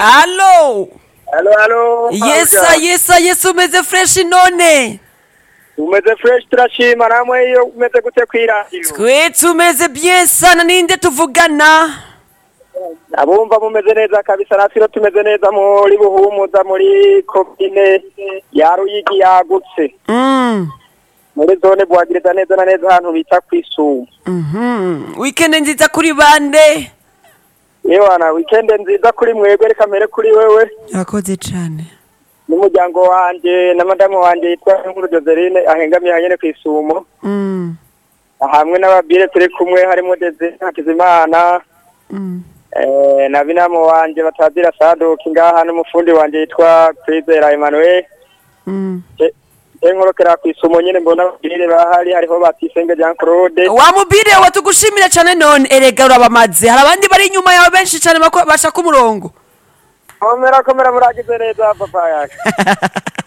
Allo Halo halo. yesa Pauja. yesa yesa umeze fresh none Umeze fresh turashima namwe iyo umeze gute kwiradiyo. twe tumeze bien sana ninde tuvugana Abumva mumeze neza kabisa natwe rero tumeze neza muri buhumuza muri komine ya Ruyigi yagutse. Mm. Muri zone bwagiriza neza na neza ahantu bita kwisumu. Mhm. weekend nziza kuri bande Yewana weekend nziza kuri mwebwe reka mbere kuri wewe urakoze cane n'umuryango wanje na madamu wanje yitwa Nkuru Joseline ahengamiye hanyene kwisumo. Mm. hamwe n'ababire turi kumwe harimo Desire Hakizimana Mm. eh, na binamu wanje batazira Sadoki ngaha n'umufundi wanje yitwa Kwizera Emmanuel Mm. enkorokera kwisumo nyene mbona ababire bahari hariho Batisenge Jean Claude wamubire watugushimira cane none erega urabamaze hari abandi bari inyuma yawe benshi cane bako- bashaka umurongo komera komera muragize neza papa yake